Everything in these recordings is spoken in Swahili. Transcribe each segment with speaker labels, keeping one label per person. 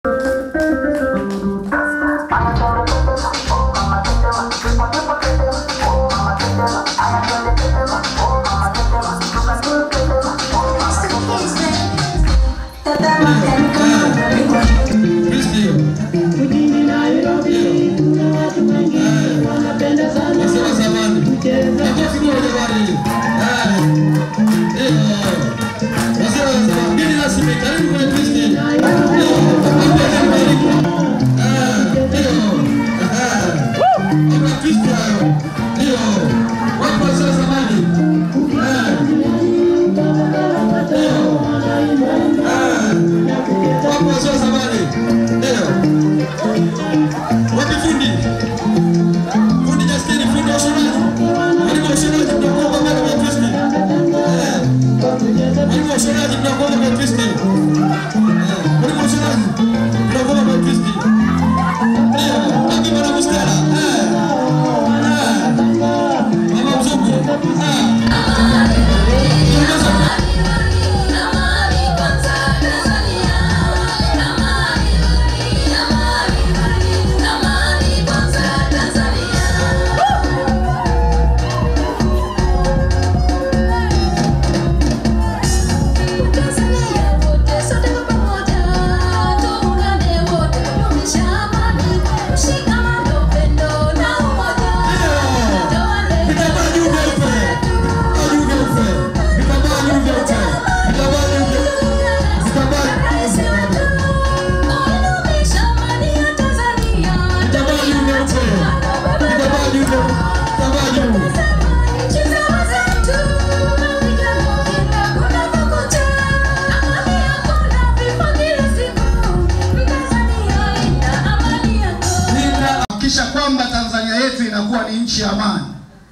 Speaker 1: kuhakikisha kwamba Tanzania yetu inakuwa ni nchi ya amani.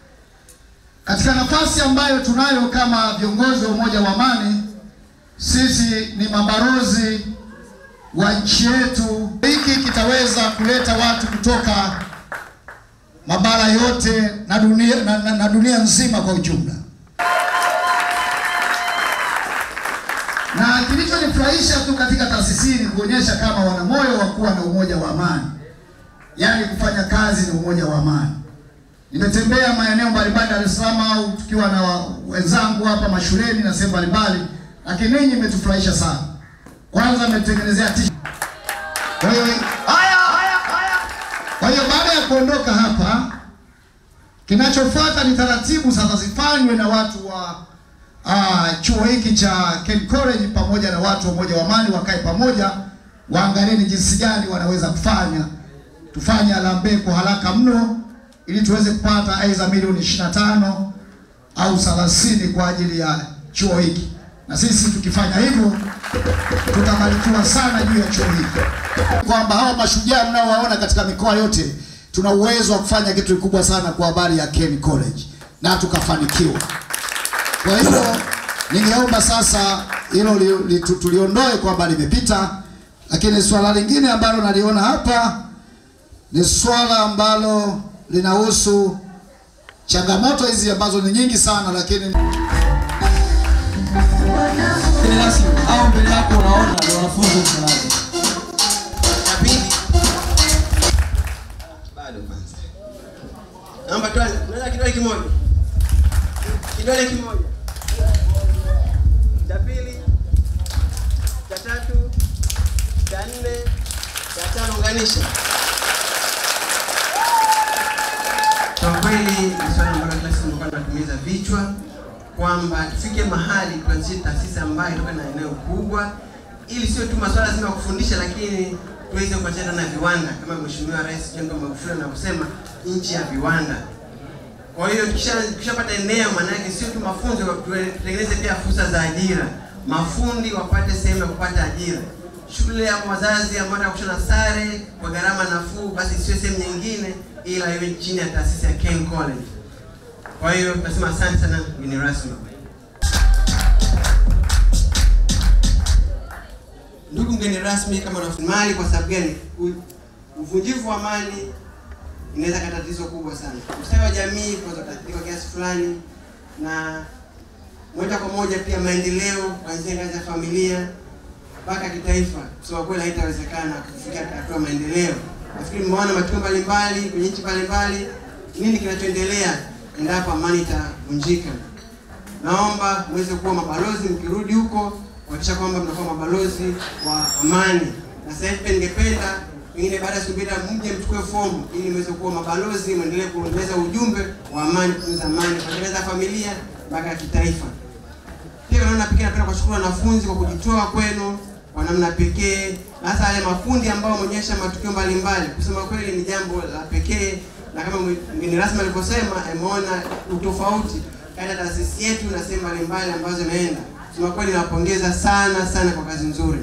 Speaker 1: Katika nafasi ambayo tunayo kama viongozi wa Umoja wa Amani, sisi ni mabalozi wa nchi yetu. Hiki kitaweza kuleta watu kutoka mabara yote na dunia, na, na, na dunia nzima kwa ujumla. Na kilichonifurahisha tu katika taasisi hii ni kuonyesha kama wana moyo wa kuwa na umoja wa amani, yaani kufanya kazi na umoja wa amani. Nimetembea maeneo mbalimbali Dar es Salaam au tukiwa na wenzangu hapa mashuleni na sehemu mbalimbali, lakini ninyi mmetufurahisha sana. Kwanza mmetengenezea t-shirt. Kwa hiyo haya haya haya. Kwa hiyo baada ya kuondoka hapa, kinachofuata ni taratibu sasa zifanywe na watu wa ah, chuo hiki cha Ken College pamoja na watu wa Umoja wa Amani wakae pamoja, waangalie ni jinsi gani wanaweza kufanya tufanye harambee kwa haraka mno ili tuweze kupata aidha milioni 25 au 30 kwa ajili ya chuo hiki, na sisi tukifanya hivyo tutabarikiwa sana juu ya chuo hiki, kwamba hawa mashujaa mnaowaona katika mikoa yote tuna uwezo wa kufanya kitu kikubwa sana kwa habari ya Ken College na tukafanikiwa. Kwa hiyo ningeomba sasa hilo li, li, tu- tuliondoe kwamba limepita, lakini swala lingine ambalo naliona hapa ni swala ambalo linahusu changamoto hizi ambazo ni nyingi sana, lakini
Speaker 2: Mgeni rasmi au mbele yako unaona ndio wanafunzi msalani.
Speaker 3: Cha pili bado kwanza, naomba tuanze. Unaweza kidole kimoja, kidole kimoja. Cha pili, cha tatu, cha nne, cha tano, unganisha. Kwa kweli ni swali ambalo kila siku nilikuwa natumiza vichwa kwamba tufike mahali tuanzishe taasisi ambayo itoka na eneo kubwa, ili sio tu masuala zima ya kufundisha, lakini tuweze kuachana na viwanda kama Mheshimiwa Rais John Pombe Magufuli anavyosema nchi ya viwanda. Kwa hiyo tukisha- tukishapata eneo, maana yake sio tu mafunzo, tutengeneze pia fursa za ajira, mafundi wapate sehemu ya kupata ajira, shule ya wazazi ambao wanataka kushona sare kwa gharama nafuu, basi sio sehemu nyingine, ila iwe chini ya taasisi ya Ken College. Kwa hiyo tunasema asante sana mgeni rasmi. Ndugu mgeni rasmi, kama mali, kwa sababu gani? U- Uvunjifu wa amani inaweza kuwa tatizo kubwa sana. Ustawi wa jamii kwa kutatiwa kiasi fulani, na moja kwa moja pia maendeleo kuanzia ngazi ya familia, mpaka kitaifa, kusema kweli haitawezekana kufikia hatua maendeleo. Nafikiri mmeona matukio mbalimbali kwenye nchi mbalimbali, nini kinachoendelea endapo amani itavunjika. Naomba muweze kuwa mabalozi mkirudi huko, kuhakikisha kwamba mnakuwa mabalozi wa amani. Na sasa hivi pia ningependa pengine baada ya siku mbili mje mchukue fomu ili muweze kuwa mabalozi, mwendelee kuendeleza ujumbe wa amani, kutunza amani, kuendeleza familia mpaka kitaifa. Pia naona pekee napenda kuwashukuru wanafunzi kwa kujitoa kwenu kwa namna pekee, na hasa yale makundi ambao wameonyesha matukio mbalimbali. Kusema kweli ni jambo la pekee, na kama mgeni rasmi alivyosema, ameona utofauti kati ya taasisi yetu na sehemu mbalimbali ambazo imeenda. Kusema kweli, nawapongeza sana sana kwa kazi nzuri.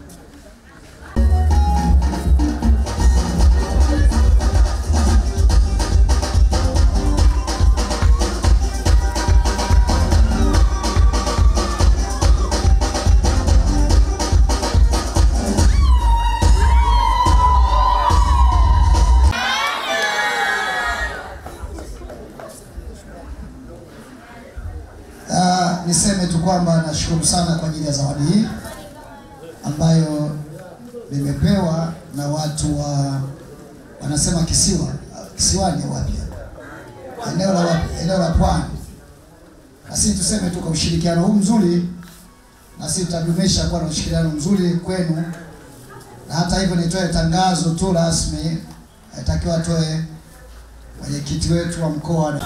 Speaker 1: Ah, niseme tu kwamba nashukuru sana kwa ajili ya zawadi hii ambayo nimepewa na watu wa wanasema kisiwa kisiwani wapi hapa? eneo la wapi? eneo la pwani. Na sisi tuseme tu kwa ushirikiano huu mzuri, na sisi tutadumisha kuwa na ushirikiano mzuri kwenu, na hata hivyo nitoe tangazo tu rasmi, atakiwa atoe mwenyekiti wetu wa mkoa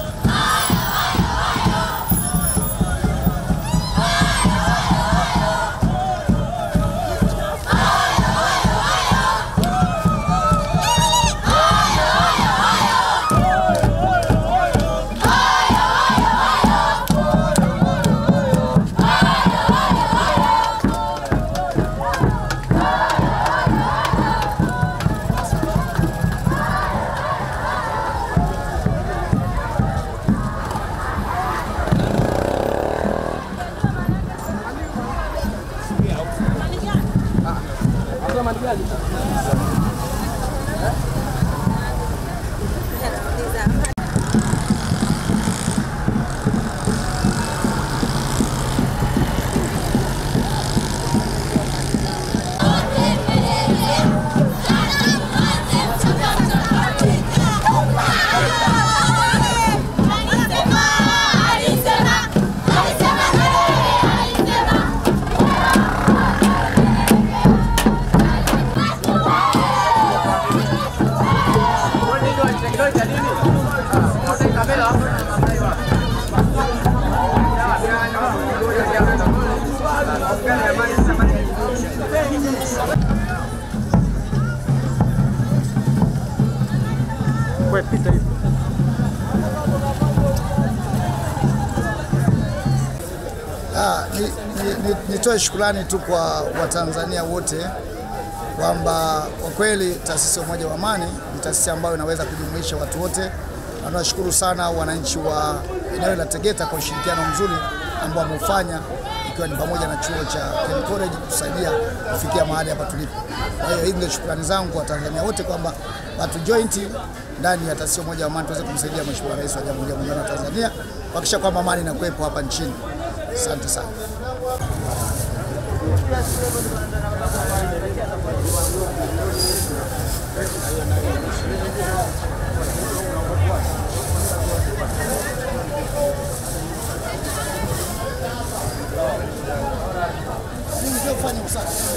Speaker 1: Ah, ni, ni, ni, nitoe shukrani tu kwa Watanzania wote kwamba kwa kweli taasisi ya Umoja wa Amani ni taasisi ambayo inaweza kujumuisha watu wote, na tunashukuru sana wananchi wa eneo la Tegeta kwa ushirikiano mzuri ambao wameufanya ikiwa ni pamoja na chuo cha Ken College kutusaidia kufikia mahali hapa tulipo. Kwa hiyo hizi ndio shukrani zangu kwa Watanzania wote kwamba watu joint ndani ya taasisi ya Umoja wa Amani tuweze kumsaidia Mheshimiwa Rais wa Jamhuri ya Muungano wa Tanzania kuhakikisha kwamba amani inakuwepo hapa nchini. Asante sana. Fanya usafi.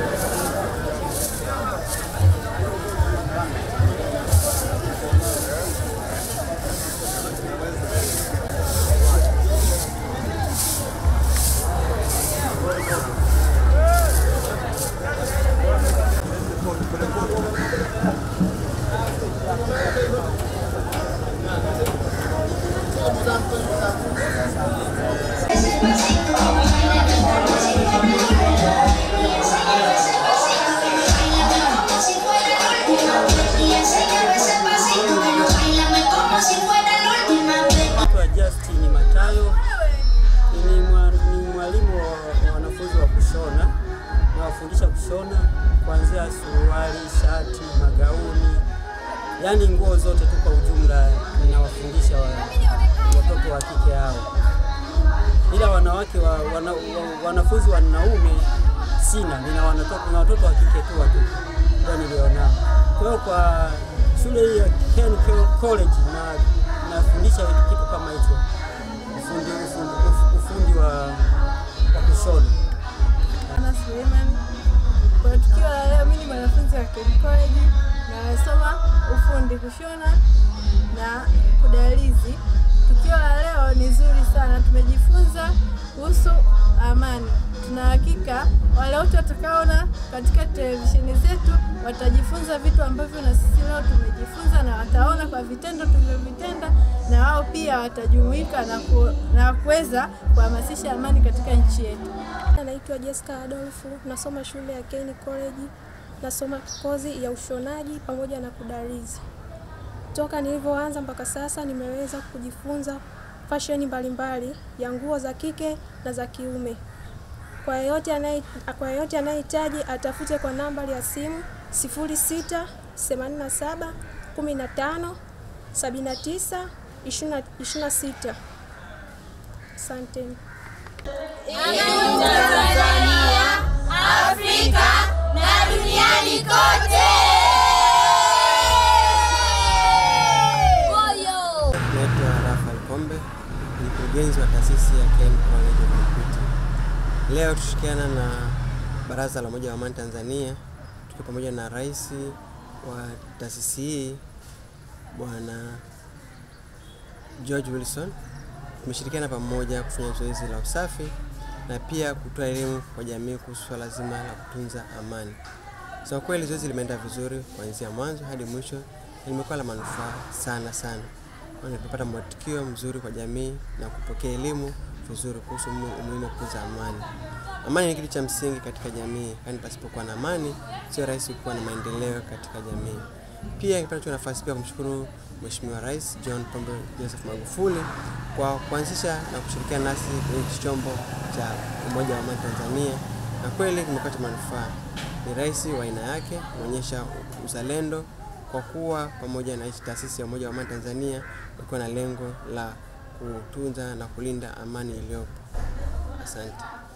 Speaker 4: Naitwa Justin Matayo, ni mwa- ni mwalimu wa wa wanafunzi wa kushona. Nawafundisha kushona kuanzia suruali, shati, magauni, yaani nguo zote tu kwa ujumla. Ninawafundisha wa- watoto wa kike hao, ila wanawake wa, wana, wa, wanafunzi wanaume sina, watoto na watoto wa kike tu watu ndio nilionao. Kwa hiyo kwa shule hii ya Ken College na nafundisha kitu kama hicho, ufundi ufundi, ufundi wa, wa kushona.
Speaker 5: Ana Suleiman. Kwa tukio la leo, mimi ni mwanafunzi wa Ken College na nasoma ufundi kushona na kudalizi. Tukio la leo ni zuri sana, tumejifunza kuhusu amani. Tuna hakika wale wote watakaona katika televisheni zetu watajifunza vitu ambavyo na sisi leo tumejifunza, na wataona kwa vitendo tulivyovitenda, na wao pia watajumuika na, ku, na kuweza kuhamasisha amani katika nchi yetu.
Speaker 6: Naitwa Jessica Adolfu, nasoma shule ya Kane College, nasoma kozi ya ushonaji pamoja na kudarizi. Toka nilivyoanza mpaka sasa nimeweza kujifunza fasheni mbalimbali ya nguo za kike na za kiume. Kwa yeyote anaye kwa yeyote anayehitaji atafute kwa nambari ya simu 06 87 15 79 26. Asanteni.
Speaker 7: Tanzania, Afrika na duniani kote. Moyo.
Speaker 3: Naitwa Rafael Kombe, ni mkurugenzi wa taasisi ya Ken College of Computing. Leo tushirikiana na Baraza la Umoja wa Amani Tanzania, tukiwa pamoja na rais wa taasisi hii Bwana George Wilson. Tumeshirikiana pamoja kufanya zoezi la usafi na pia kutoa elimu kwa jamii kuhusu swala zima la kutunza amani. So kweli zoezi limeenda vizuri kuanzia mwanzo hadi mwisho na limekuwa la manufaa sana sana, kwani tumepata mwitikio mzuri kwa jamii na kupokea elimu vizuri kuhusu umu- umuhimu wa kutunza amani. Amani ni kitu cha msingi katika jamii, kwani pasipokuwa na amani sio rahisi kuwa na maendeleo katika jamii. Pia ningependa kuchukua nafasi pia kumshukuru Mheshimiwa Rais John Pombe Joseph Magufuli kwa kuanzisha na kushirikiana nasi kwenye hichi chombo cha Umoja wa Amani Tanzania, na kweli kimepata manufaa. Ni rais wa aina yake, kuonyesha uzalendo kwa kuwa pamoja na hichi taasisi ya Umoja wa Amani Tanzania ukiwa na lengo la kutunza na kulinda amani iliyopo. Asante.